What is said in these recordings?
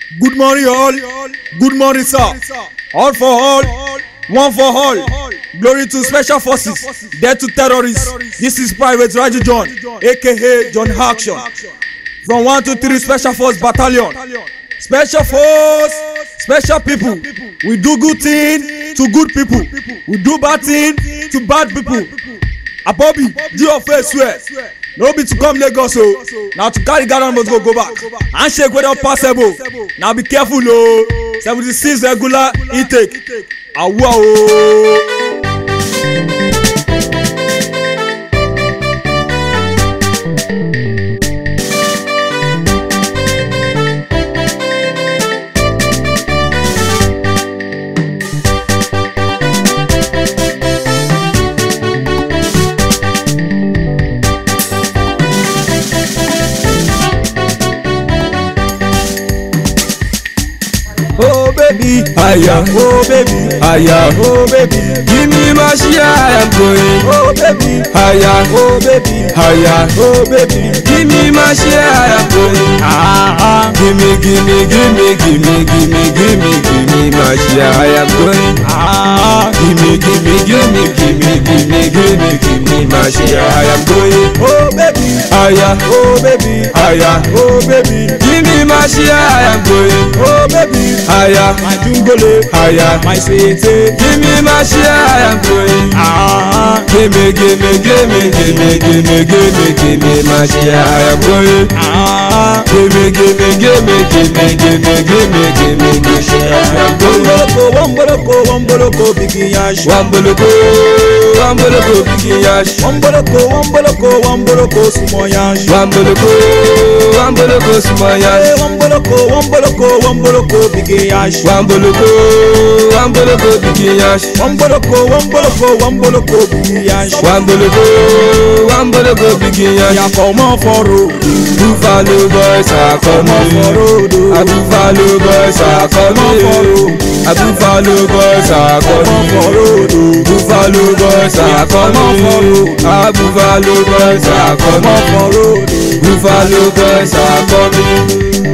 Good morning, all. Good morning, sir. All for all, one for all. Glory to special forces, death to terrorists. This is Private Raju John, aka John Action. From 1 to 3 Special Force Battalion. Special Force, special people. We do good thing to good people. We do bad thing to bad people. Abobi, do your face swear. no be to come lagos o na to carry ghana must go go back handshake wey don possible na be careful o seventy six regular intake awua o. Oh baby, aya, oh baby, aya, oh baby, give me my share, I am going. Oh baby, aya, oh baby, aya, oh baby, give me my share, I am going. Ah ah, give me, give me, give me, give me, give me, give me, give me my share, I am going. Ah, give me, give me, give me, give me, give me, give me, give me my share, I am going. Oh baby, aya, oh baby, aya, oh baby, give me my share, I am going. Oh baby, aya, my jungole, aya, my sweetie, give me my share, I am going. Ah, give me, give me, give me, give me, give me, give me, give me my share, I am going. Ah, give me, give me, give me, give me, give me, give me, give me my share, I am going. wamboloko wamboloko bigi yash. Wamboloko, wamboloko, bigi yash. wamboloko wamboloko wamboloko sumo yash. Wamboloko, wamboloko, sumaya. Eh, wamboloko wamboloko wamboloko bigi yash. Wamboloko, wamboloko, bigi yash. wamboloko wamboloko wamboloko bigi yash. Wamboloko, wamboloko, bigi yash. ya comot for road. Buffalo boys are comot for coming. road o. A Buffalo boys are coming. A Buffalo boys are comot for coming. road o. Buffalo boys are coming. A Buffalo boys are comot for coming. road o. Buffalo boys are coming.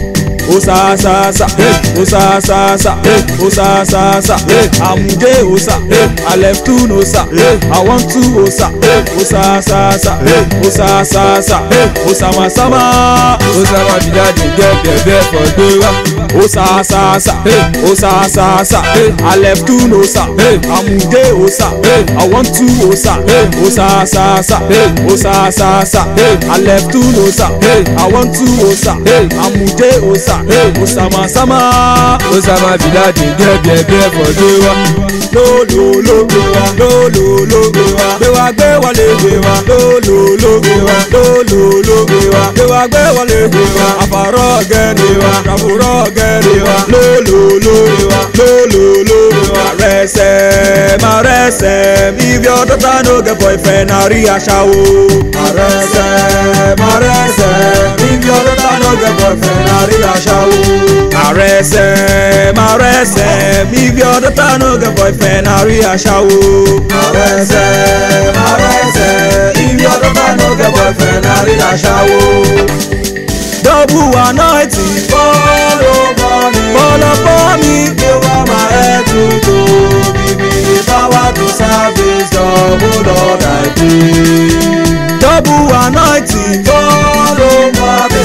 osa sa sa osa sa sa osa sa sa amude osa i left two osa i want two osa osa sa sa osa sa sa osama sama Osama bin Laden get bẹ̀bẹ̀ for Gbewa. osa sa sa osa sa sa i left two osa amude osa i want two osa osa sa sa osa sa sa i left two osa i want two osa amude osa osama sama. Osama bin Laden get bẹ̀bẹ̀ for Gbewa. lólòló gbé wa lólòló gbé wa gbé wa gbé wọlé gbé wa lólòló gbé wa lólòló gbé wa gbé wa gbé wọlé gbé wa àfàrọ̀ gẹ́rẹ́ wa àfòrọ̀ gẹ́rẹ́ wa lólòló gbé wa lólòló gbé wa. rẹsẹ̀ ma rẹsẹ̀ if your daughter no get boyfriend na rí aṣáwó. ma rẹsẹ̀ ma rẹsẹ̀ if your daughter no get boyfriend na rí aṣáwó. Arẹsẹ̀ marẹsẹ̀ if your daughter no get boyfriend na rí aṣáwó. Arẹsẹ̀ marẹsẹ̀ if your daughter no get boyfriend na rí aṣáwó. Double anointing fall over me. Fall upon me. Give all my head to toe. Give me the power to service double Lord I pray. Double anointing fall over me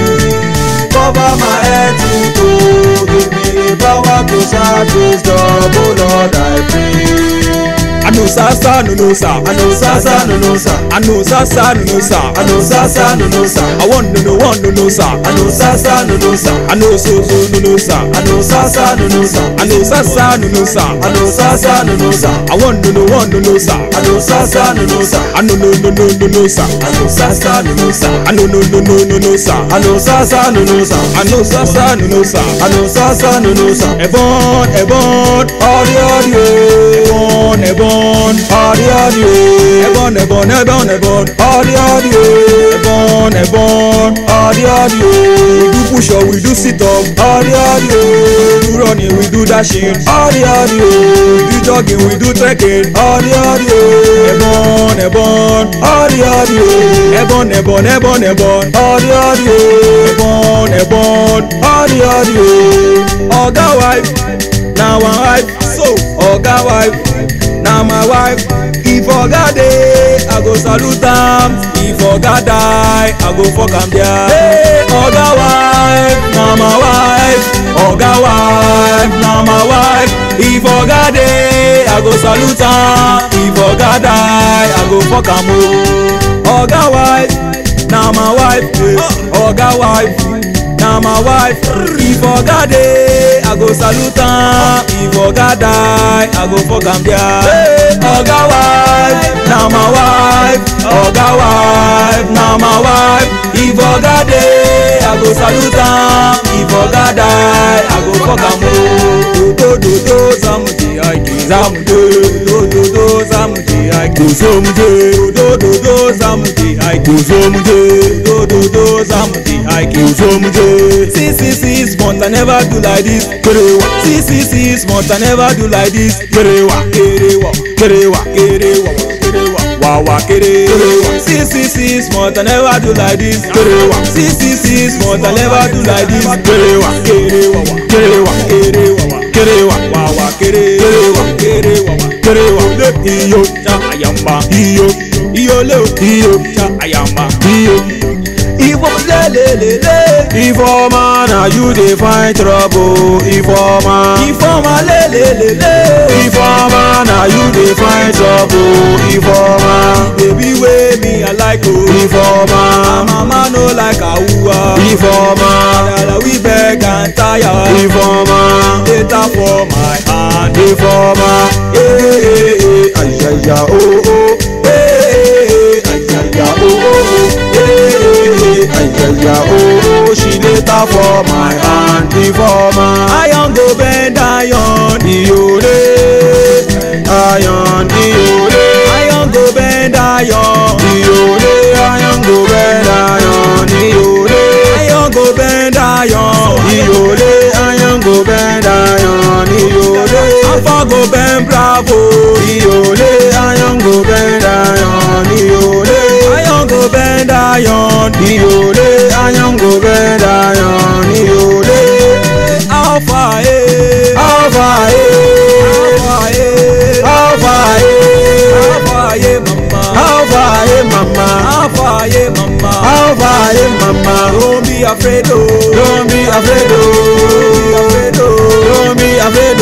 cover my head to toe give me the power to service double lord i pray. anu sasa nunu sa anu sasa nunu sa anu sasa nunu sa anu sasa nunu sa awon nunu won nunu sa anu sasa nunu sa anu soso nunu sa anu sasa nunu sa anu sasa nunu sa anu sasa nunu sa awon nunu won nunu sa anu sasa nunu sa anu no no no nunu sa anu sasa nunu sa anu no no no nunu sa anu sasa nunu sa anu sasa nunu sa anu sasa nunu sa ẹ̀bọ̀n ẹ̀bọ̀n ọ̀rí ọ̀rí o ẹ̀bọ̀n ẹ̀bọ̀n ọ̀rí ọ̀rí o ẹ̀bọ̀n ẹ̀bọ̀n ẹ̀bọ̀n ẹ̀bọ̀n ọ̀rí ọ̀rí o ẹ̀bọ̀n ẹ̀bọ̀n ọ̀rí ọ̀rí o we do push up we do sit up ọ̀rí ọ̀rí o we do running we do dashing ọ̀rí ọ̀rí o we do jogging we do trekking ọ̀rí ọ̀rí o ẹ̀bọ̀n ẹ̀bọ̀n ọ̀rí ọ̀rí o ẹ̀bọ̀n ẹ̀bọ̀n ẹ̀bọ̀n ẹ̀bọ̀n ọ̀rí ọ̀rí o ẹ̀bọ̀n ẹ̀bọ̀n ọ̀rí all the way. Oga wife, na one wife. So Oga wife, na my wife. If Oga dey, I go salute am. If Oga die, I go fuck am there. Hey, Oga wife, na my wife. Oga wife, na my wife. If Oga dey, I go salute am. If Oga die, I go fuck am o. Oga wife, na my wife. eh. Oga wife. na my wife if oga dey i go salute am if oga die i go fuck am there oga wife na my wife oga wife na my wife if oga dey i go salute am if oga die i go fuck am o dododo zamuji aiki zamude dododo zamuji aiki Kosomuje, dododo zamuji aiki kosomuje, dododo zamuji aiki. kosomuje. six six six months i never do like this Kerewa, six six six months i never do like this kerewa, kerewa kerewa, kerewa kerewa wawa kere Kerewa. six six six months i never do like this Kerewa. six six six months i never do like this Kerewa. kerewa kerewa, kerewa kerewa, wawa kere Kerewa. kerewa kerewa. Iyo, cha ayamba iyo, iyole o iyo, cha ayamba iyo. iwo lelelele Informer, na you dey find trouble. Informer, ifeoma lelelele informer, na you dey find trouble. Informer, baby wey me i like o. informer, My mama no like awuwa. informer, Dada we beg and tire. informer, Data for my hand. informer. Eh, eh, eh, ayaya, oh, oh. Eh, eh, eh, ayaya, oh, oh, oh. Eh, eh, eh, ayaya, oh, oh. She dey tap for my hand. Informer, Iron go bend iron. iyore, ayan, iyore. Iron go bend iron. Iyore, ayan go bend ayan, iyore. Iron go bend iron. Iyore, ayan go bend ayan, iyore. Alpha go bend bravo. Iyore, ayan go bend ayan, iyore. Iron go bend iron. Iyore, ayan go bend ayan, iyore. Alpha eh. Alpha, eh. Alpha eh. Alpha, eh. Alpha eh mama. Alpha, eh, mama. Alpha eh mama. Alpha, eh, mama. Don't be afraid oh. Don't be afraid, Don't be oh. afraid oh. Don't be afraid,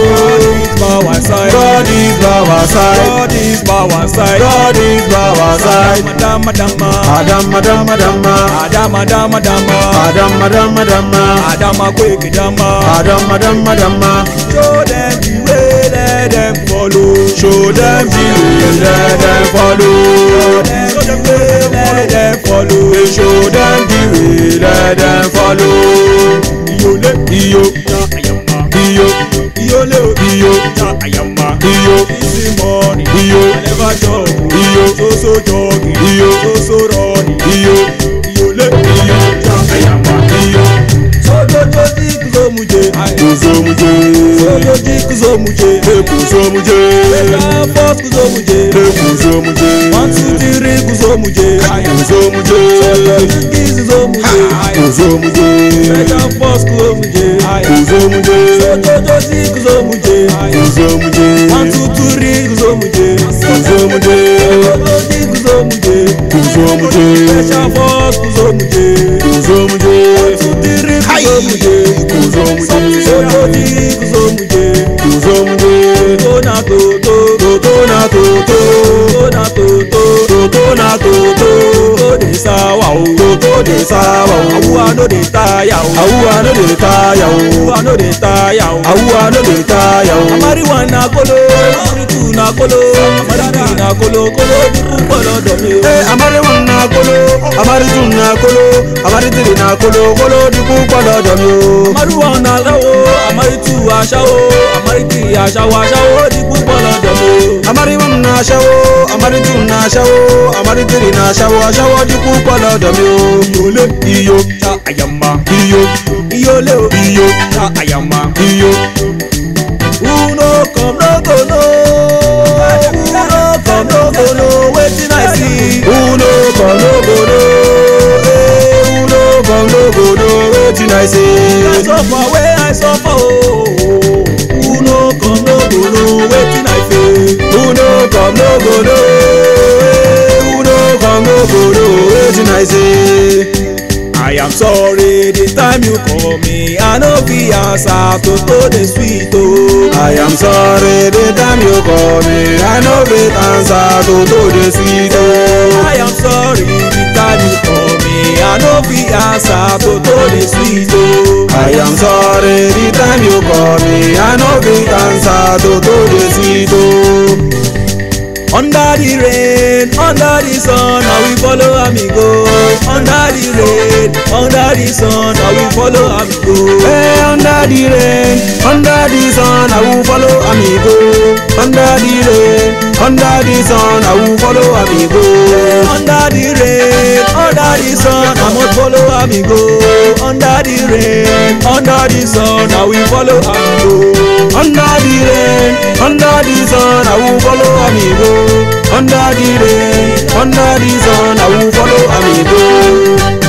God oh. is by our side. God is by our side. God is by our side. God is by our side. Madam, madama. Adam, Adam, Adam, Adam, Adam, Adama. Adam, Adam, Adam, Adama, quick, Adama. Adam, Adam, Adam. Show them the way, let them follow. Show them the way, let them follow. Show them the way, let them follow. Show them the way, let them follow. Iyole, Iyo, ayama. iyo, Iyole, iyo, ayama. iyo, Easy money. iyo, I never jog. iyo, So so jogging. iyo, So so running. iyo, Iyole, iyo, ayama. iyo. Sojojoji kuzomuje. Kuzomuje, Sojoji kuzomuje. kuzomuje, Mega boss kuzomuje. kuzomuje, One two three kuzomuje. kuzomuje, Sojoji kuzomuje. kuzomuje, Mega boss kuzomuje. kuzomuje, Sojojoji kuzomuje. kuzomuje, One two three kuzomuje. kuzomuje, Sojoji kuzomuje. kuzomuje, Special force kuzomuje. kuzomuje, One two three kuzomuje. kuzomuje, Sojoji kuzomuje. kuzomuje, Tona toto. toto na toto, Tona toto. toto na toto, Toto dey sawa o. toto dey sawa o. Awuwa no dey tire o. Awuwa no dey tire o. Awuwa no dey tire o. Awuwa no dey tire o. Amari one na kolo, amari two na kolo, amari three na kolo, kolo dúdú kolo dọ̀mí o. Eh, amari one na kolo, amari two na kolo, amari three na kolo, kolo dikú gbọ́dọ̀ mi o. Amari one na aṣáwo, amari two aṣáwo, amari three aṣáwo, aṣáwo dúdú kolo dọ̀mí o. Amari one na aṣawo, amari two na aṣawo, amari three na aṣawo, aṣawo dikú gbọ́dọ̀ mi o. Iyole Iyo, ta àyàmá, iyo, iyole o iyo, ta àyàmá. iyo. Who no come no go know, who no come no go know wetin I see. Who no come no go know? Eh, who no come no go know? wetin I say. I suffer wey I suffer ooo. Who no come no go know wetin I face. Who no come no go know, eh, who no come no go know wetin I say. I am sorry the time you call me I no fit answer to to dey sweet ooo. I am sorry the time you call me, I no fit answer to to the sweet oh. I am sorry the time you call me I no fit answer to to dey sweet ooo. I am sorry the time you call me, I no fit answer to to the sweet oh. Under the rain, under the sun, I will follow am go. Under the rain, under the sun, I will follow am go. Hey, under the rain, under the sun, I will follow amigo. Under the rain, under the sun, I will follow amigo. Under the rain, under the sun, I must follow am go. Under the rain, under the sun, I will follow am go. Under the rain, under the sun, I will follow amigo. Under the rain, under the sun, I will follow amigo.